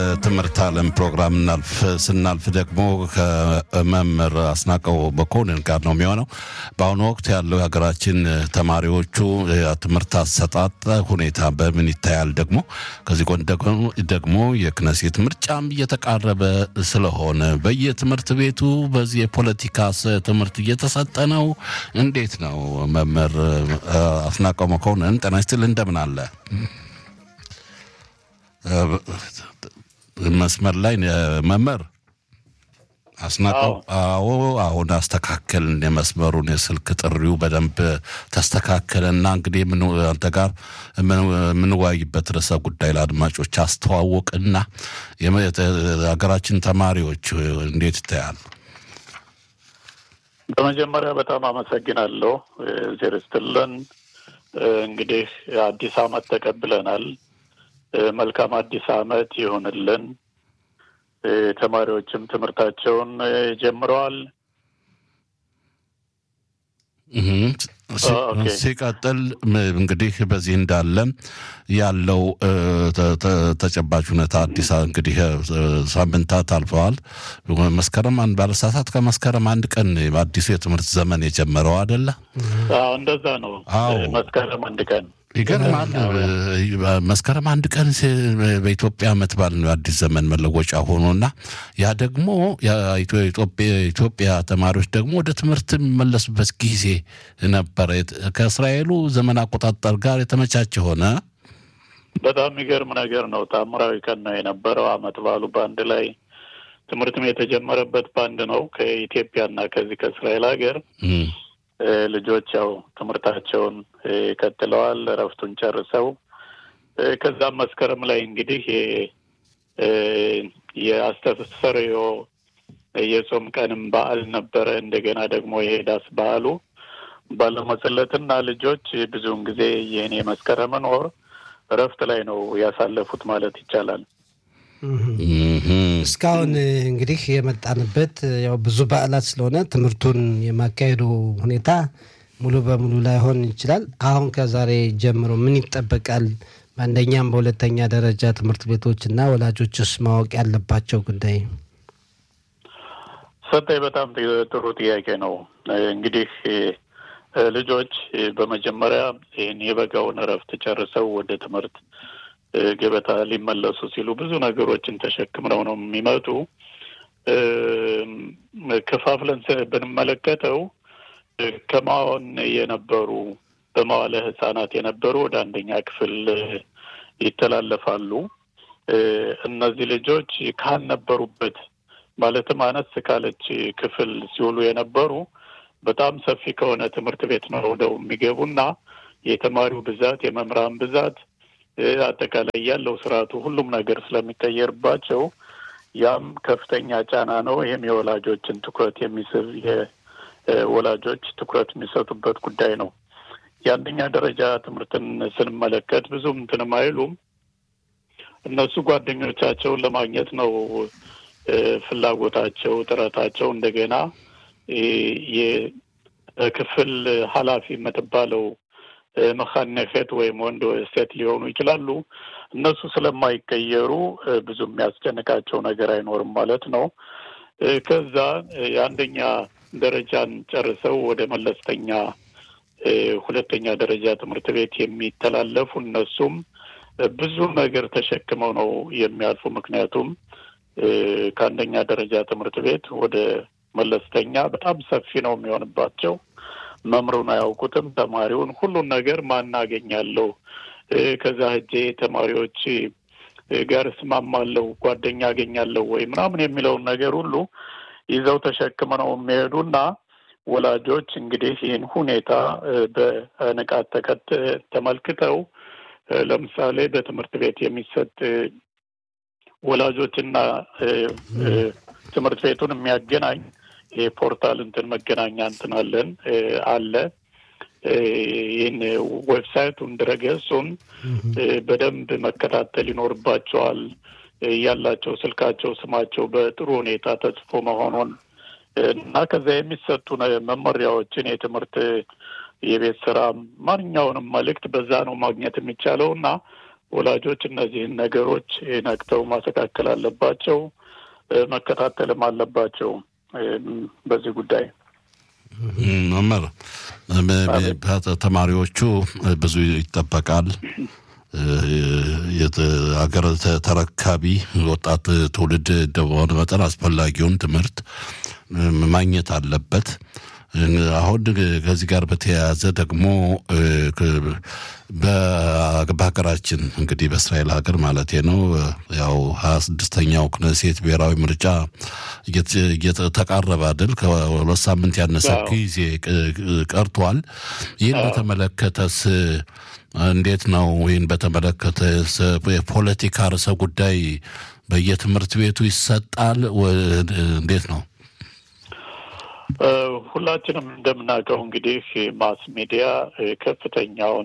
ትምህርት ዓለም ፕሮግራም እናልፍ ስናልፍ ደግሞ ከመምህር አስናቀው መኮንን ጋር ነው የሚሆነው። በአሁኑ ወቅት ያለው የሀገራችን ተማሪዎቹ ትምህርት አሰጣጥ ሁኔታ በምን ይታያል? ደግሞ ከዚህ ጎን ደግሞ የክነሴት ምርጫም እየተቃረበ ስለሆነ በየትምህርት ቤቱ በዚህ የፖለቲካ ትምህርት እየተሰጠ ነው። እንዴት ነው መምህር አስናቀው መኮንን ጤና ይስጥልኝ፣ እንደምን አለ? መስመር ላይ መምህር አስናቀው? አዎ፣ አሁን አስተካከልን የመስመሩን የስልክ ጥሪው በደንብ ተስተካከለና እንግዲህ አንተ ጋር የምንወያይበት ርዕሰ ጉዳይ ለአድማጮች አስተዋወቅና ሀገራችን ተማሪዎች እንዴት ይታያሉ? በመጀመሪያ በጣም አመሰግናለሁ። ዜር ስትልን እንግዲህ አዲስ ዓመት ተቀብለናል። መልካም አዲስ ዓመት ይሁንልን። ተማሪዎችም ትምህርታቸውን ጀምረዋል። ሲቀጥል እንግዲህ በዚህ እንዳለ ያለው ተጨባጭ ሁኔታ አዲስ እንግዲህ ሳምንታት አልፈዋል። መስከረም አንድ ባለሳሳት ከመስከረም አንድ ቀን አዲሱ የትምህርት ዘመን የጀመረው አይደለ? እንደዛ ነው። መስከረም አንድ ቀን ይገርማል። መስከረም አንድ ቀን በኢትዮጵያ ዓመት በዓል ነው አዲስ ዘመን መለወጫ ሆኖና ያ ደግሞ የኢትዮጵያ ተማሪዎች ደግሞ ወደ ትምህርት የሚመለሱበት ጊዜ ነበረ። ከእስራኤሉ ዘመን አቆጣጠር ጋር የተመቻቸ ሆነ። በጣም የሚገርም ነገር ነው። ታምራዊ ቀን ነው የነበረው። ዓመት በዓሉ በአንድ ላይ ትምህርትም የተጀመረበት በአንድ ነው ከኢትዮጵያና ከዚህ ከእስራኤል ሀገር ልጆች ያው ትምህርታቸውን ቀጥለዋል። እረፍቱን ጨርሰው ከዛም መስከረም ላይ እንግዲህ የአስተሰሪዮ የጾም ቀንም በዓል ነበረ። እንደገና ደግሞ የሄዳስ በዓሉ ባለመጸለትና ልጆች ብዙውን ጊዜ ይህን የመስከረምን ወር እረፍት ላይ ነው ያሳለፉት ማለት ይቻላል። እስካሁን እንግዲህ የመጣንበት ያው ብዙ በዓላት ስለሆነ ትምህርቱን የማካሄዱ ሁኔታ ሙሉ በሙሉ ላይሆን ይችላል። አሁን ከዛሬ ጀምሮ ምን ይጠበቃል? በአንደኛም በሁለተኛ ደረጃ ትምህርት ቤቶች እና ወላጆችስ ማወቅ ያለባቸው ጉዳይ? ሰጠኝ በጣም ጥሩ ጥያቄ ነው። እንግዲህ ልጆች በመጀመሪያ ይህን የበጋውን እረፍት ጨርሰው ወደ ትምህርት ገበታ ሊመለሱ ሲሉ ብዙ ነገሮችን ተሸክምነው ነው የሚመጡ። ከፋፍለን ብንመለከተው ከማዋን የነበሩ በመዋለ ሕጻናት የነበሩ ወደ አንደኛ ክፍል ይተላለፋሉ። እነዚህ ልጆች ካልነበሩበት ማለትም አነስ ካለች ክፍል ሲውሉ የነበሩ በጣም ሰፊ ከሆነ ትምህርት ቤት ነው ወደው የሚገቡና የተማሪው ብዛት የመምህራን ብዛት አጠቃላይ ያለው ስርዓቱ ሁሉም ነገር ስለሚቀየርባቸው ያም ከፍተኛ ጫና ነው። ይህም የወላጆችን ትኩረት የሚስብ የወላጆች ትኩረት የሚሰጡበት ጉዳይ ነው። የአንደኛ ደረጃ ትምህርትን ስንመለከት ብዙም እንትንም አይሉም። እነሱ ጓደኞቻቸውን ለማግኘት ነው ፍላጎታቸው፣ ጥረታቸው። እንደገና የክፍል ኃላፊ የምትባለው መካነከት ወይም ወንድ ሴት ሊሆኑ ይችላሉ። እነሱ ስለማይቀየሩ ብዙ የሚያስጨንቃቸው ነገር አይኖርም ማለት ነው። ከዛ የአንደኛ ደረጃን ጨርሰው ወደ መለስተኛ ሁለተኛ ደረጃ ትምህርት ቤት የሚተላለፉ እነሱም ብዙ ነገር ተሸክመው ነው የሚያልፉ። ምክንያቱም ከአንደኛ ደረጃ ትምህርት ቤት ወደ መለስተኛ በጣም ሰፊ ነው የሚሆንባቸው። መምሩን አያውቁትም። ተማሪውን ሁሉን ነገር ማናገኛለሁ ከዛ ሄጄ ተማሪዎች ጋር እስማማለሁ፣ ጓደኛ አገኛለሁ ወይ ምናምን የሚለውን ነገር ሁሉ ይዘው ተሸክመ ነው የሚሄዱና ወላጆች እንግዲህ ይህን ሁኔታ በንቃት ተከት ተመልክተው ለምሳሌ በትምህርት ቤት የሚሰጥ ወላጆችና ትምህርት ቤቱን የሚያገናኝ የፖርታል እንትን መገናኛ እንትን አለን አለ። ይህን ዌብሳይቱን ድረገጹን በደንብ መከታተል ይኖርባቸዋል። ያላቸው ስልካቸው፣ ስማቸው በጥሩ ሁኔታ ተጽፎ መሆኑን እና ከዛ የሚሰጡ መመሪያዎችን የትምህርት የቤት ስራ ማንኛውንም መልእክት በዛ ነው ማግኘት የሚቻለው እና ወላጆች እነዚህን ነገሮች ነቅተው ማስተካከል አለባቸው፣ መከታተልም አለባቸው በዚህ ጉዳይ መምህር ተማሪዎቹ ብዙ ይጠበቃል። ሀገር ተረካቢ ወጣት ትውልድ እንደመሆነ መጠን አስፈላጊውን ትምህርት ማግኘት አለበት። አሁን ከዚህ ጋር በተያያዘ ደግሞ በሀገራችን እንግዲህ በእስራኤል ሀገር ማለት ነው ያው ሀያ ስድስተኛው ክነሴት ብሔራዊ ምርጫ እየተቃረበ አይደል? ከሁለት ሳምንት ያነሰ ጊዜ ቀርቷል። ይህን በተመለከተስ እንዴት ነው? ይህን በተመለከተ የፖለቲካ ርዕሰ ጉዳይ በየትምህርት ቤቱ ይሰጣል? እንዴት ነው? ሁላችንም እንደምናውቀው እንግዲህ ማስ ሚዲያ ከፍተኛውን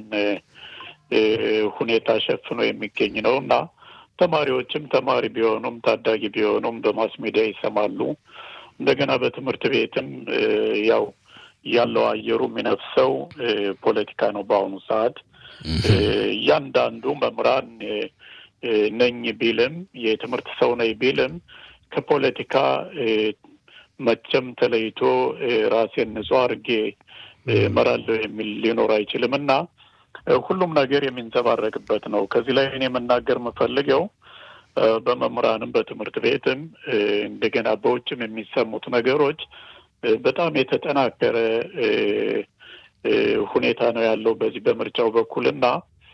ሁኔታ ሸፍኖ የሚገኝ ነው እና ተማሪዎችም ተማሪ ቢሆኑም ታዳጊ ቢሆኑም በማስ ሚዲያ ይሰማሉ። እንደገና በትምህርት ቤትም ያው ያለው አየሩ የሚነፍሰው ፖለቲካ ነው። በአሁኑ ሰዓት እያንዳንዱ መምህራን ነኝ ቢልም የትምህርት ሰው ነኝ ቢልም ከፖለቲካ መቼም ተለይቶ ራሴን ንጹህ አድርጌ እመራለሁ የሚል ሊኖር አይችልም እና ሁሉም ነገር የሚንጸባረቅበት ነው። ከዚህ ላይ እኔ መናገር የምፈልገው በመምህራንም በትምህርት ቤትም እንደገና በውጭም የሚሰሙት ነገሮች በጣም የተጠናከረ ሁኔታ ነው ያለው በዚህ በምርጫው በኩል እና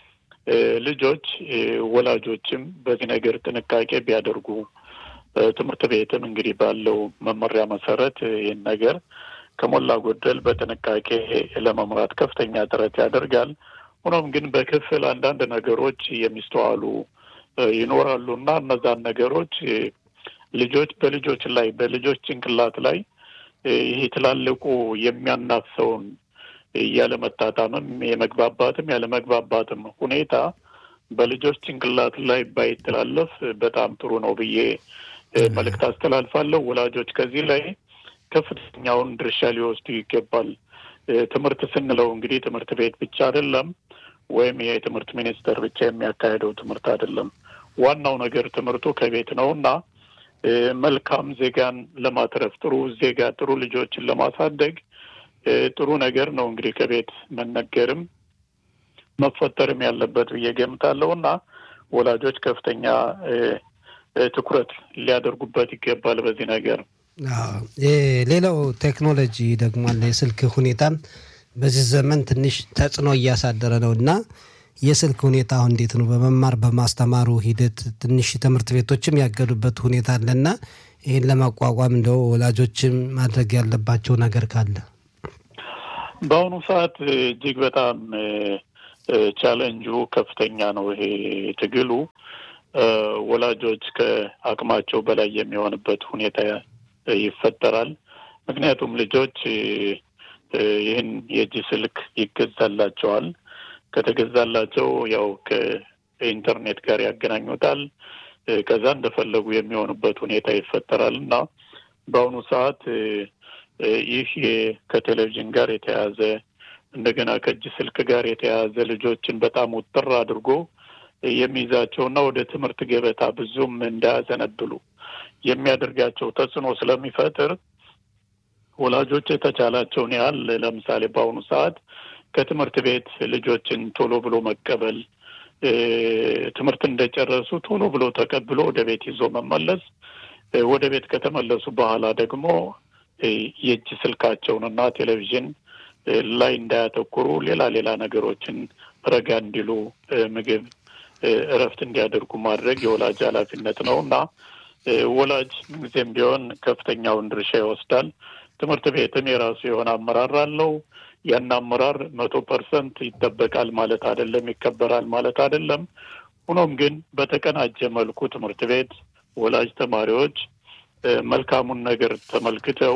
ልጆች ወላጆችም በዚህ ነገር ጥንቃቄ ቢያደርጉ ትምህርት ቤትም እንግዲህ ባለው መመሪያ መሰረት ይህን ነገር ከሞላ ጎደል በጥንቃቄ ለመምራት ከፍተኛ ጥረት ያደርጋል። ሆኖም ግን በክፍል አንዳንድ ነገሮች የሚስተዋሉ ይኖራሉ እና እነዛን ነገሮች ልጆች በልጆች ላይ በልጆች ጭንቅላት ላይ ይሄ ትላልቁ የሚያናፍሰውን ያለመጣጣምም የመግባባትም ያለመግባባትም ሁኔታ በልጆች ጭንቅላት ላይ ባይተላለፍ በጣም ጥሩ ነው ብዬ መልእክት አስተላልፋለሁ። ወላጆች ከዚህ ላይ ከፍተኛውን ድርሻ ሊወስዱ ይገባል። ትምህርት ስንለው እንግዲህ ትምህርት ቤት ብቻ አይደለም፣ ወይም የትምህርት ሚኒስቴር ብቻ የሚያካሄደው ትምህርት አይደለም። ዋናው ነገር ትምህርቱ ከቤት ነው እና መልካም ዜጋን ለማትረፍ ጥሩ ዜጋ ጥሩ ልጆችን ለማሳደግ ጥሩ ነገር ነው እንግዲህ ከቤት መነገርም መፈጠርም ያለበት ብዬ ገምታለሁ እና ወላጆች ከፍተኛ ትኩረት ሊያደርጉበት ይገባል በዚህ ነገር። ሌላው ቴክኖሎጂ ደግሞ አለ። የስልክ ሁኔታም በዚህ ዘመን ትንሽ ተጽዕኖ እያሳደረ ነው እና የስልክ ሁኔታ አሁን እንዴት ነው? በመማር በማስተማሩ ሂደት ትንሽ ትምህርት ቤቶችም ያገዱበት ሁኔታ አለና ይህን ለማቋቋም እንደው ወላጆችም ማድረግ ያለባቸው ነገር ካለ በአሁኑ ሰዓት እጅግ በጣም ቻለንጁ ከፍተኛ ነው። ይሄ ትግሉ ወላጆች ከአቅማቸው በላይ የሚሆንበት ሁኔታ ይፈጠራል። ምክንያቱም ልጆች ይህን የእጅ ስልክ ይገዛላቸዋል። ከተገዛላቸው ያው ከኢንተርኔት ጋር ያገናኙታል። ከዛ እንደፈለጉ የሚሆኑበት ሁኔታ ይፈጠራል እና በአሁኑ ሰዓት ይህ ከቴሌቪዥን ጋር የተያያዘ እንደገና ከእጅ ስልክ ጋር የተያያዘ ልጆችን በጣም ውጥር አድርጎ የሚይዛቸውና ወደ ትምህርት ገበታ ብዙም እንዳያዘነብሉ የሚያደርጋቸው ተጽዕኖ ስለሚፈጥር ወላጆች የተቻላቸውን ያህል ለምሳሌ በአሁኑ ሰዓት ከትምህርት ቤት ልጆችን ቶሎ ብሎ መቀበል፣ ትምህርት እንደጨረሱ ቶሎ ብሎ ተቀብሎ ወደ ቤት ይዞ መመለስ፣ ወደ ቤት ከተመለሱ በኋላ ደግሞ የእጅ ስልካቸውንና ቴሌቪዥን ላይ እንዳያተኩሩ ሌላ ሌላ ነገሮችን ረጋ እንዲሉ ምግብ እረፍት እንዲያደርጉ ማድረግ የወላጅ ኃላፊነት ነው እና ወላጅ ጊዜም ቢሆን ከፍተኛውን ድርሻ ይወስዳል። ትምህርት ቤትም የራሱ የሆነ አመራር አለው። ያን አመራር መቶ ፐርሰንት ይጠበቃል ማለት አይደለም፣ ይከበራል ማለት አይደለም። ሆኖም ግን በተቀናጀ መልኩ ትምህርት ቤት፣ ወላጅ፣ ተማሪዎች መልካሙን ነገር ተመልክተው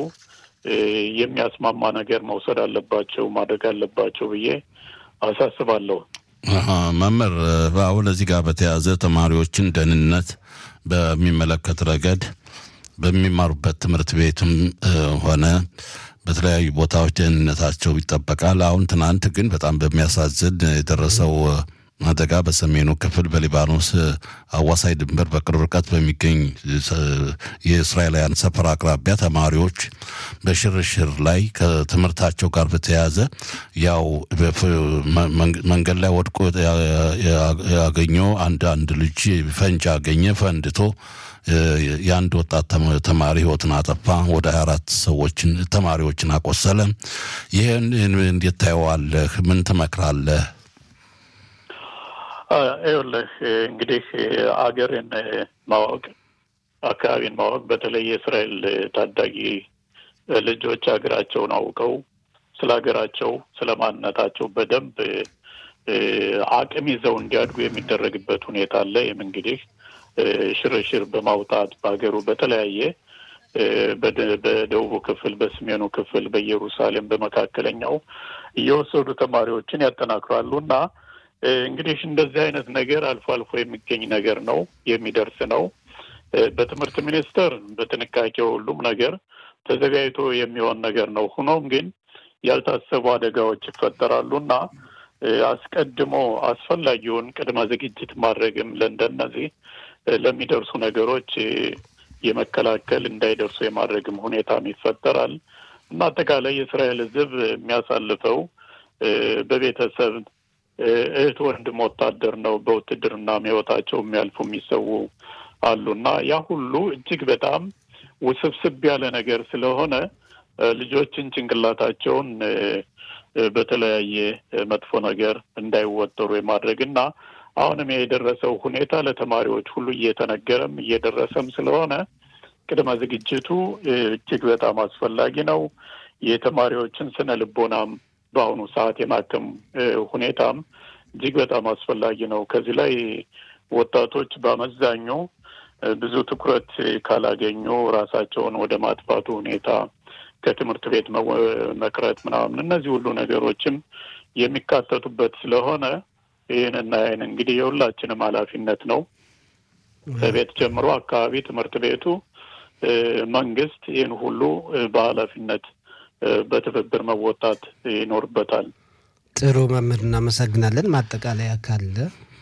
የሚያስማማ ነገር መውሰድ አለባቸው ማድረግ አለባቸው ብዬ አሳስባለሁ። መምህር፣ አሁን እዚህ ጋር በተያያዘ ተማሪዎችን ደህንነት በሚመለከት ረገድ በሚማሩበት ትምህርት ቤትም ሆነ በተለያዩ ቦታዎች ደህንነታቸው ይጠበቃል። አሁን ትናንት ግን በጣም በሚያሳዝን የደረሰው አደጋ በሰሜኑ ክፍል በሊባኖስ አዋሳኝ ድንበር በቅርብ ርቀት በሚገኝ የእስራኤላውያን ሰፈር አቅራቢያ ተማሪዎች በሽርሽር ላይ ከትምህርታቸው ጋር በተያያዘ ያው መንገድ ላይ ወድቆ ያገኘው አንድ አንድ ልጅ ፈንጅ አገኘ። ፈንድቶ የአንድ ወጣት ተማሪ ህይወትን አጠፋ። ወደ 24 ሰዎችን ተማሪዎችን አቆሰለ። ይህን እንዴት ታየዋለህ? ምን ትመክራለህ? ይኸውልህ እንግዲህ አገርን ማወቅ አካባቢን ማወቅ በተለይ የእስራኤል ታዳጊ ልጆች ሀገራቸውን አውቀው ስለ ሀገራቸው ስለ ማንነታቸው በደንብ አቅም ይዘው እንዲያድጉ የሚደረግበት ሁኔታ አለ። ይህም እንግዲህ ሽርሽር በማውጣት በሀገሩ በተለያየ በደቡቡ ክፍል፣ በሰሜኑ ክፍል፣ በኢየሩሳሌም፣ በመካከለኛው እየወሰዱ ተማሪዎችን ያጠናክራሉ እና እንግዲህ እንደዚህ አይነት ነገር አልፎ አልፎ የሚገኝ ነገር ነው፣ የሚደርስ ነው። በትምህርት ሚኒስቴር በጥንቃቄ ሁሉም ነገር ተዘጋጅቶ የሚሆን ነገር ነው። ሆኖም ግን ያልታሰቡ አደጋዎች ይፈጠራሉ እና አስቀድሞ አስፈላጊውን ቅድመ ዝግጅት ማድረግም ለእንደነዚህ ለሚደርሱ ነገሮች የመከላከል እንዳይደርሱ የማድረግም ሁኔታም ይፈጠራል እና አጠቃላይ የእስራኤል ሕዝብ የሚያሳልፈው በቤተሰብ እህት ወንድም ወታደር ነው። በውትድርና ሕይወታቸው የሚያልፉ የሚሰዉ አሉና ያ ሁሉ እጅግ በጣም ውስብስብ ያለ ነገር ስለሆነ ልጆችን ጭንቅላታቸውን በተለያየ መጥፎ ነገር እንዳይወጠሩ የማድረግ እና አሁንም የደረሰው ሁኔታ ለተማሪዎች ሁሉ እየተነገረም እየደረሰም ስለሆነ ቅድመ ዝግጅቱ እጅግ በጣም አስፈላጊ ነው። የተማሪዎችን ስነ ልቦናም በአሁኑ ሰዓት የማከም ሁኔታም እጅግ በጣም አስፈላጊ ነው። ከዚህ ላይ ወጣቶች በአመዛኙ ብዙ ትኩረት ካላገኙ ራሳቸውን ወደ ማጥፋቱ ሁኔታ ከትምህርት ቤት መቅረት ምናምን እነዚህ ሁሉ ነገሮችም የሚካተቱበት ስለሆነ ይህንና ይህን እንግዲህ የሁላችንም ኃላፊነት ነው። ከቤት ጀምሮ አካባቢ ትምህርት ቤቱ፣ መንግስት ይህን ሁሉ በኃላፊነት በትብብር መወጣት ይኖርበታል። ጥሩ መምህር፣ እናመሰግናለን። ማጠቃለያ ካለ?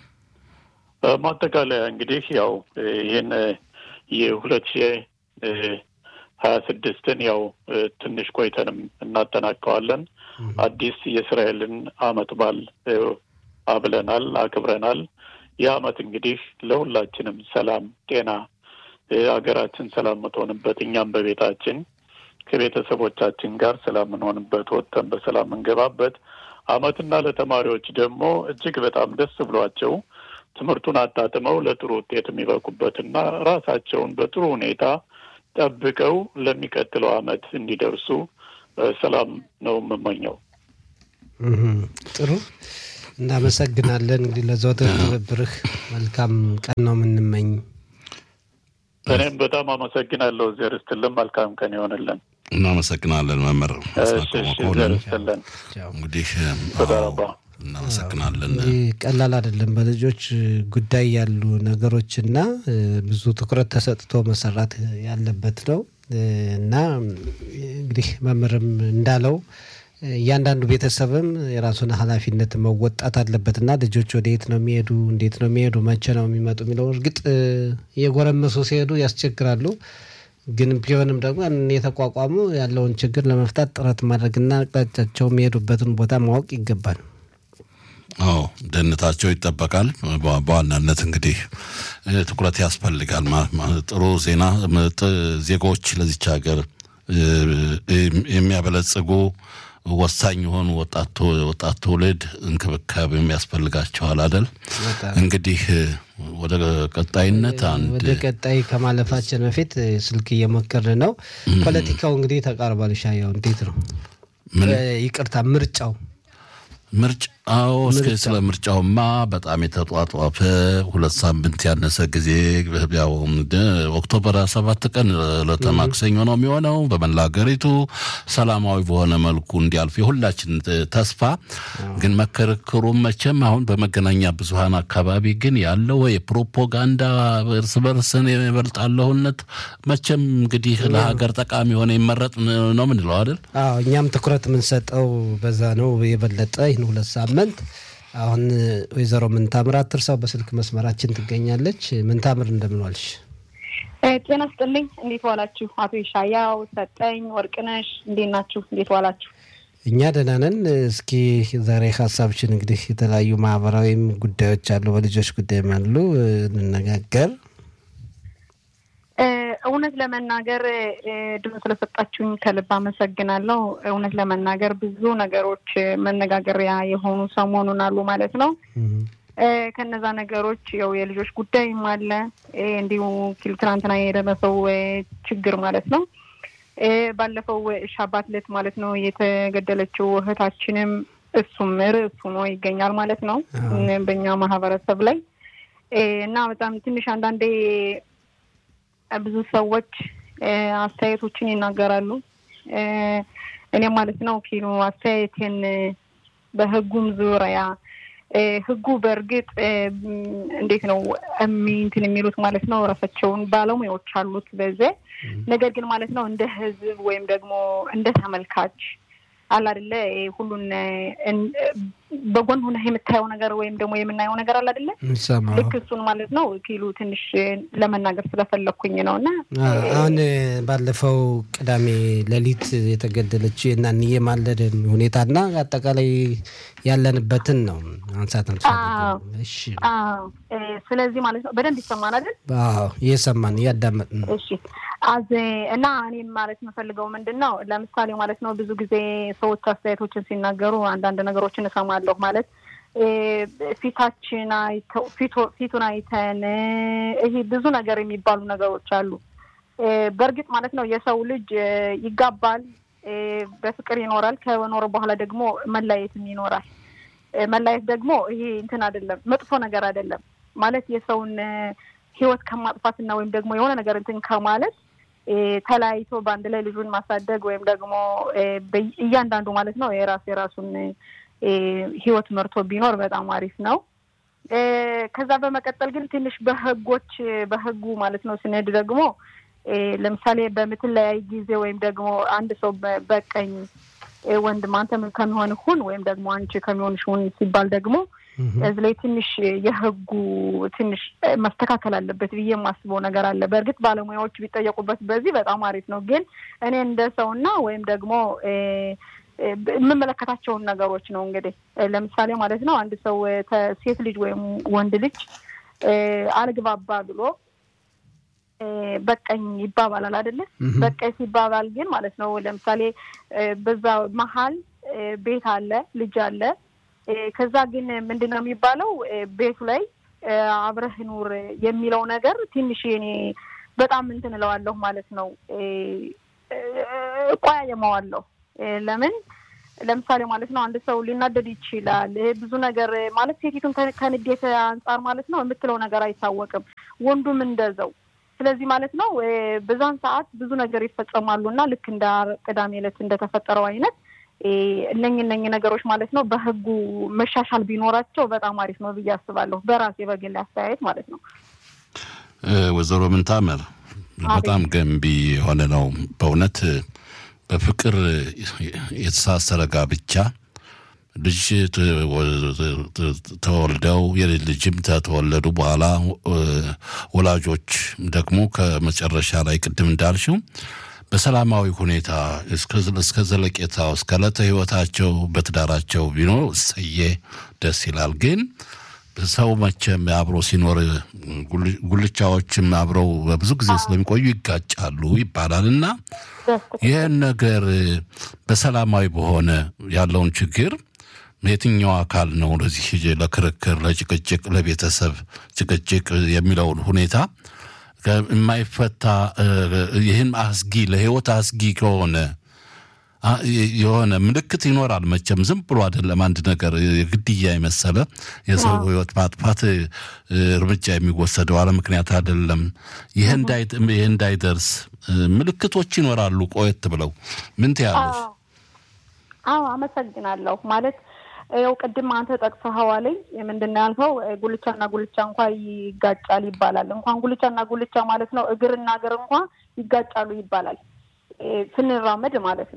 ማጠቃለያ እንግዲህ ያው ይህን የሁለት ሺህ ሀያ ስድስትን ያው ትንሽ ቆይተንም እናጠናቀዋለን። አዲስ የእስራኤልን አመት በዓል አብለናል፣ አክብረናል። ይህ አመት እንግዲህ ለሁላችንም ሰላም፣ ጤና ሀገራችን ሰላም የምትሆንበት እኛም በቤታችን ከቤተሰቦቻችን ጋር ሰላም የምንሆንበት ወጥተን በሰላም የምንገባበት አመትና ለተማሪዎች ደግሞ እጅግ በጣም ደስ ብሏቸው ትምህርቱን አጣጥመው ለጥሩ ውጤት የሚበቁበትና ራሳቸውን በጥሩ ሁኔታ ጠብቀው ለሚቀጥለው አመት እንዲደርሱ ሰላም ነው የምመኘው። ጥሩ እናመሰግናለን። እንግዲህ ለዘወትር ትብብርህ መልካም ቀን ነው የምንመኝ። እኔም በጣም አመሰግናለሁ። እግዜር ይስጥልን። መልካም ቀን ይሆንልን። እናመሰግናለን መምህር እግዜር ይስጥልን። እንግዲህ ተዳረባ እናመሰግናለን። ቀላል አይደለም። በልጆች ጉዳይ ያሉ ነገሮችና ብዙ ትኩረት ተሰጥቶ መሰራት ያለበት ነው እና እንግዲህ መምህርም እንዳለው እያንዳንዱ ቤተሰብም የራሱን ኃላፊነት መወጣት አለበት እና ልጆች ወደ የት ነው የሚሄዱ፣ እንዴት ነው የሚሄዱ፣ መቼ ነው የሚመጡ የሚለው እርግጥ እየጎረመሱ ሲሄዱ ያስቸግራሉ። ግን ቢሆንም ደግሞ የተቋቋሙ ያለውን ችግር ለመፍታት ጥረት ማድረግና አቅጣጫቸው የሚሄዱበትን ቦታ ማወቅ ይገባል። አዎ ደህንነታቸው ይጠበቃል። በዋናነት እንግዲህ ትኩረት ያስፈልጋል። ጥሩ ዜና ዜጎች ለዚች ሀገር የሚያበለጽጉ ወሳኝ የሆኑ ወጣት ትውልድ እንክብካቤም ያስፈልጋቸዋል አይደል? እንግዲህ ወደ ቀጣይነት አንድ ወደ ቀጣይ ከማለፋችን በፊት ስልክ እየሞከርን ነው። ፖለቲካው እንግዲህ ተቃርቧል። ሻየው እንዴት ነው? ይቅርታ ምርጫው ምርጫ አዎ፣ እስከ ስለ ምርጫውማ በጣም የተጧጧፈ ሁለት ሳምንት ያነሰ ጊዜ ያው ኦክቶበር ሰባት ቀን ዕለተ ማክሰኞ ነው የሚሆነው። በመላ ሀገሪቱ ሰላማዊ በሆነ መልኩ እንዲያልፍ የሁላችን ተስፋ ግን መከርክሩም መቼም አሁን በመገናኛ ብዙኃን አካባቢ ግን ያለው የፕሮፓጋንዳ እርስ በርስን የበልጣለሁነት መቼም እንግዲህ ለሀገር ጠቃሚ የሆነ ይመረጥ ነው ምንለው አይደል? አዎ እኛም ትኩረት የምንሰጠው በዛ ነው የበለጠ ይህን ሁለት ሳምንት አሁን ወይዘሮ ምንታምር አትርሳው በስልክ መስመራችን ትገኛለች። ምንታምር እንደምን ዋልሽ? ጤና ስጥልኝ። እንዴት ዋላችሁ? አቶ ይሻያው ሰጠኝ፣ ወርቅነሽ እንዴት ናችሁ? እንዴት ዋላችሁ? እኛ ደህና ነን። እስኪ ዛሬ ሀሳብችን እንግዲህ የተለያዩ ማህበራዊም ጉዳዮች አሉ፣ በልጆች ጉዳይም አሉ እንነጋገር። እውነት ለመናገር ድሮ ስለሰጣችሁኝ ከልብ አመሰግናለሁ። እውነት ለመናገር ብዙ ነገሮች መነጋገሪያ የሆኑ ሰሞኑን አሉ ማለት ነው። ከነዛ ነገሮች ያው የልጆች ጉዳይም አለ እንዲሁ ኪል ትናንትና የደረሰው ችግር ማለት ነው። ባለፈው ሻባት ዕለት ማለት ነው የተገደለችው እህታችንም እሱም ርዕስ ሆኖ ይገኛል ማለት ነው በእኛ ማህበረሰብ ላይ እና በጣም ትንሽ አንዳንዴ ብዙ ሰዎች አስተያየቶችን ይናገራሉ። እኔ ማለት ነው ኪሎ አስተያየቴን በህጉም ዙሪያ ህጉ በእርግጥ እንዴት ነው እንትን የሚሉት ማለት ነው ራሳቸውን ባለሙያዎች አሉት በዚህ ነገር ግን ማለት ነው እንደ ህዝብ ወይም ደግሞ እንደ ተመልካች አለ አይደለ ሁሉን በጎን ሆነ የምታየው ነገር ወይም ደግሞ የምናየው ነገር አለ አይደለ ልክ እሱን ማለት ነው ኪሉ ትንሽ ለመናገር ስለፈለግኩኝ ነው እና አሁን ባለፈው ቅዳሜ ሌሊት የተገደለችው የናንዬ ማለድን ሁኔታና አጠቃላይ ያለንበትን ነው አንሳት እሺ ስለዚህ ማለት ነው በደንብ ይሰማን አይደል እየሰማን እያዳመጥን ነው እሺ አዝ እና እኔም ማለት የምፈልገው ምንድን ነው ለምሳሌ ማለት ነው ብዙ ጊዜ ሰዎች አስተያየቶችን ሲናገሩ አንዳንድ ነገሮችን እሰማለሁ ማለት ፊታችን አይተው ፊቱን አይተን ይሄ ብዙ ነገር የሚባሉ ነገሮች አሉ። በእርግጥ ማለት ነው የሰው ልጅ ይጋባል፣ በፍቅር ይኖራል። ከኖረ በኋላ ደግሞ መለያየትም ይኖራል። መለያየት ደግሞ ይሄ እንትን አይደለም፣ መጥፎ ነገር አይደለም። ማለት የሰውን ህይወት ከማጥፋትና ወይም ደግሞ የሆነ ነገር እንትን ከማለት ተለያይቶ በአንድ ላይ ልጁን ማሳደግ ወይም ደግሞ እያንዳንዱ ማለት ነው የራሱ የራሱን ህይወት መርቶ ቢኖር በጣም አሪፍ ነው። ከዛ በመቀጠል ግን ትንሽ በህጎች በህጉ ማለት ነው ስንሄድ ደግሞ ለምሳሌ በምትለያይ ጊዜ ወይም ደግሞ አንድ ሰው በቀኝ ወንድም አንተ ከሚሆን ሁን ወይም ደግሞ አንቺ ከሚሆንሽ ሁን ሲባል ደግሞ እዚህ ላይ ትንሽ የህጉ ትንሽ መስተካከል አለበት ብዬ የማስበው ነገር አለ። በእርግጥ ባለሙያዎች ቢጠየቁበት በዚህ በጣም አሪፍ ነው። ግን እኔ እንደ ሰውና ወይም ደግሞ የምመለከታቸውን ነገሮች ነው እንግዲህ ለምሳሌ ማለት ነው አንድ ሰው ሴት ልጅ ወይም ወንድ ልጅ አልግባባ ብሎ በቀኝ ይባባላል አይደለ? በቀኝ ሲባባል ግን ማለት ነው ለምሳሌ በዛ መሀል ቤት አለ፣ ልጅ አለ። ከዛ ግን ምንድን ነው የሚባለው ቤቱ ላይ አብረህ ኑር የሚለው ነገር ትንሽ እኔ በጣም እንትን እለዋለሁ ማለት ነው እቆያየመዋለሁ። ለምን ለምሳሌ ማለት ነው አንድ ሰው ሊናደድ ይችላል። ብዙ ነገር ማለት ሴቲቱን ከንዴት አንጻር ማለት ነው የምትለው ነገር አይታወቅም፣ ወንዱም እንደዛው። ስለዚህ ማለት ነው በዛን ሰዓት ብዙ ነገር ይፈጸማሉ እና ልክ እንደ ቅዳሜ ዕለት እንደተፈጠረው አይነት እነኝ እነኝ ነገሮች ማለት ነው በህጉ መሻሻል ቢኖራቸው በጣም አሪፍ ነው ብዬ አስባለሁ። በራሴ በግል አስተያየት ማለት ነው። ወይዘሮ ምንታምር በጣም ገንቢ የሆነ ነው በእውነት በፍቅር የተሳሰረ ጋብቻ ልጅ ተወልደው የልጅ ልጅም ተተወለዱ በኋላ ወላጆች ደግሞ ከመጨረሻ ላይ ቅድም እንዳልሽው በሰላማዊ ሁኔታ እስከ ዘለቄታው እስከ ዕለተ ህይወታቸው በትዳራቸው ቢኖር እሰዬ ደስ ይላል። ግን ሰው መቼም አብሮ ሲኖር ጉልቻዎችም አብረው በብዙ ጊዜ ስለሚቆዩ ይጋጫሉ ይባላል እና ይህን ነገር በሰላማዊ በሆነ ያለውን ችግር የትኛው አካል ነው ለዚህ ለክርክር፣ ለጭቅጭቅ፣ ለቤተሰብ ጭቅጭቅ የሚለውን ሁኔታ የማይፈታ ይህን አስጊ ለህይወት አስጊ ከሆነ የሆነ ምልክት ይኖራል። መቼም ዝም ብሎ አይደለም አንድ ነገር የግድያ የመሰለ የሰው ህይወት ማጥፋት እርምጃ የሚወሰደው አለ ምክንያት አይደለም። ይህ እንዳይደርስ ምልክቶች ይኖራሉ። ቆየት ብለው ምን ትያለሽ? አዎ አመሰግናለሁ። ማለት ያው ቅድም አንተ ጠቅሰኸዋለኝ ምንድን ነው ያልከው? ጉልቻና ጉልቻ እንኳ ይጋጫል ይባላል። እንኳን ጉልቻና ጉልቻ ማለት ነው እግርና እግር እንኳ ይጋጫሉ ይባላል ስንራመድ ማለት ነው።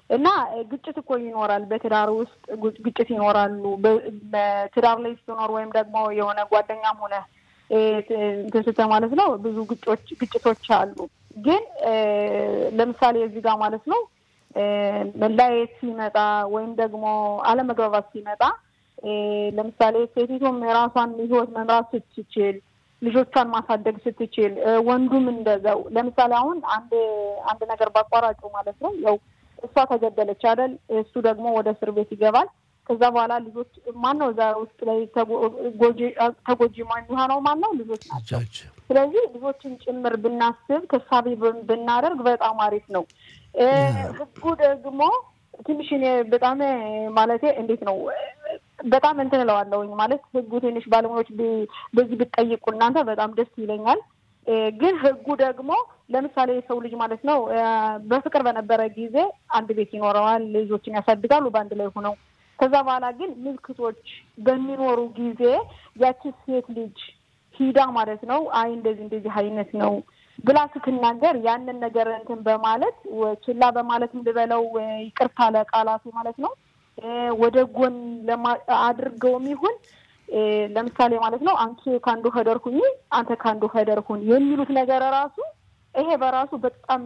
እና ግጭት እኮ ይኖራል። በትዳር ውስጥ ግጭት ይኖራሉ። በትዳር ላይ ስትኖር ወይም ደግሞ የሆነ ጓደኛም ሆነ እንትን ስትል ማለት ነው ብዙ ግጮች ግጭቶች አሉ። ግን ለምሳሌ እዚህ ጋር ማለት ነው መለያየት ሲመጣ ወይም ደግሞ አለመግባባት ሲመጣ ለምሳሌ ሴቲቱም የራሷን ሕይወት መምራት ስትችል ልጆቿን ማሳደግ ስትችል ወንዱም እንደዛው። ለምሳሌ አሁን አንድ አንድ ነገር ባቋራጩ ማለት ነው ያው እሷ ተገደለች አይደል? እሱ ደግሞ ወደ እስር ቤት ይገባል። ከዛ በኋላ ልጆች ማን ነው እዛ ውስጥ ላይ ተጎጂ የሚሆነው ማን ነው? ልጆች ናቸው። ስለዚህ ልጆችን ጭምር ብናስብ ተሳቢ ብናደርግ በጣም አሪፍ ነው። ህጉ ደግሞ ትንሽ እኔ በጣም ማለቴ እንዴት ነው በጣም እንትን እለዋለሁኝ ማለት ህጉ ትንሽ ባለሙያዎች በዚህ ብትጠይቁ እናንተ በጣም ደስ ይለኛል። ግን ህጉ ደግሞ ለምሳሌ የሰው ልጅ ማለት ነው በፍቅር በነበረ ጊዜ አንድ ቤት ይኖረዋል፣ ልጆችን ያሳድጋሉ በአንድ ላይ ሆነው። ከዛ በኋላ ግን ምልክቶች በሚኖሩ ጊዜ ያቺ ሴት ልጅ ሂዳ ማለት ነው አይ እንደዚህ እንደዚህ አይነት ነው ብላ ስትናገር ያንን ነገር እንትን በማለት ችላ በማለት ልበለው ይቅርታ ለቃላቱ ማለት ነው ወደ ጎን አድርገውም ይሁን ለምሳሌ ማለት ነው አንቺ ከአንዱ ሄደር ሁኚ አንተ ከአንዱ ሄደር ሁን የሚሉት ነገር ራሱ ይሄ በራሱ በጣም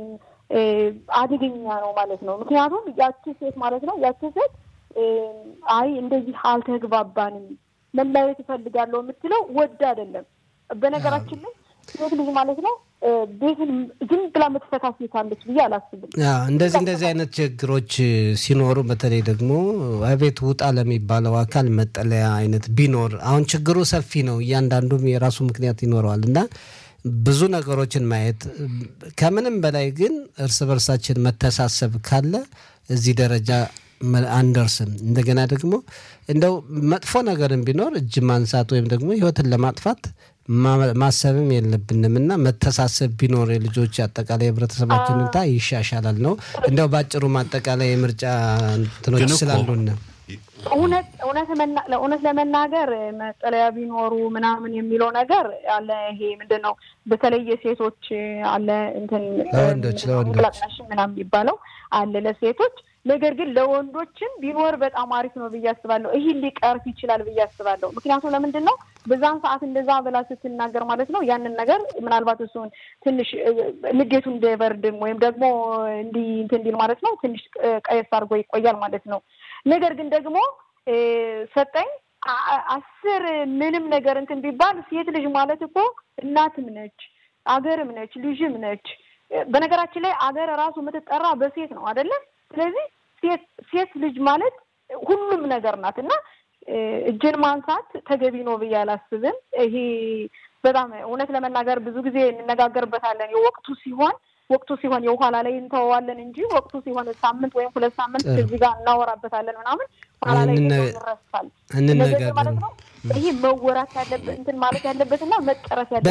አደገኛ ነው ማለት ነው። ምክንያቱም ያቺ ሴት ማለት ነው ያቺ ሴት አይ እንደዚህ አልተግባባንም መለያየት እፈልጋለሁ የምትለው ወድ አይደለም። በነገራችን ላይ ሴት ልጅ ማለት ነው ቤትን ዝም ብላ የምትፈታ ሴት አለች ብዬ አላስብም። እንደዚህ እንደዚህ አይነት ችግሮች ሲኖሩ በተለይ ደግሞ ቤት ውጣ ለሚባለው አካል መጠለያ አይነት ቢኖር አሁን ችግሩ ሰፊ ነው። እያንዳንዱም የራሱ ምክንያት ይኖረዋል እና ብዙ ነገሮችን ማየት ከምንም በላይ ግን እርስ በርሳችን መተሳሰብ ካለ እዚህ ደረጃ አንደርስም። እንደገና ደግሞ እንደው መጥፎ ነገርም ቢኖር እጅ ማንሳት ወይም ደግሞ ሕይወትን ለማጥፋት ማሰብም የለብንም እና መተሳሰብ ቢኖር የልጆች አጠቃላይ የህብረተሰባችን ሁኔታ ይሻሻላል ነው። እንደው በአጭሩ ማጠቃላይ የምርጫ እንትኖች ስላሉን እውነት ለመናገር መጠለያ ቢኖሩ ምናምን የሚለው ነገር አለ። ይሄ ምንድን ነው በተለይ የሴቶች አለ እንትን ለወንዶች ለወንዶች ምናምን የሚባለው አለ ለሴቶች ነገር ግን ለወንዶችም ቢኖር በጣም አሪፍ ነው ብዬ አስባለሁ። ይህ ሊቀርፍ ይችላል ብዬ አስባለሁ። ምክንያቱም ለምንድን ነው በዛን ሰዓት እንደዛ ብላ ስትናገር ማለት ነው ያንን ነገር ምናልባት እሱን ትንሽ ንዴቱ እንዳይበርድም ወይም ደግሞ እንዲህ እንትን እንዲል ማለት ነው ትንሽ ቀየስ አድርጎ ይቆያል ማለት ነው። ነገር ግን ደግሞ ሰጠኝ አስር ምንም ነገር እንትን ቢባል ሴት ልጅ ማለት እኮ እናትም ነች፣ አገርም ነች፣ ልጅም ነች። በነገራችን ላይ አገር ራሱ የምትጠራ በሴት ነው አይደለም? ስለዚህ ሴት ሴት ልጅ ማለት ሁሉም ነገር ናት እና እጅን ማንሳት ተገቢ ነው ብዬ አላስብም። ይሄ በጣም እውነት ለመናገር ብዙ ጊዜ እንነጋገርበታለን። የወቅቱ ሲሆን ወቅቱ ሲሆን የኋላ ላይ እንተወዋለን እንጂ ወቅቱ ሲሆን ሳምንት ወይም ሁለት ሳምንት እዚህ ጋር እናወራበታለን ምናምን ኋላ ላይ ይረሳል። ማለት ነው ይሄ መወራት ያለበት እንትን ማለት ያለበትና መጨረስ ያለበት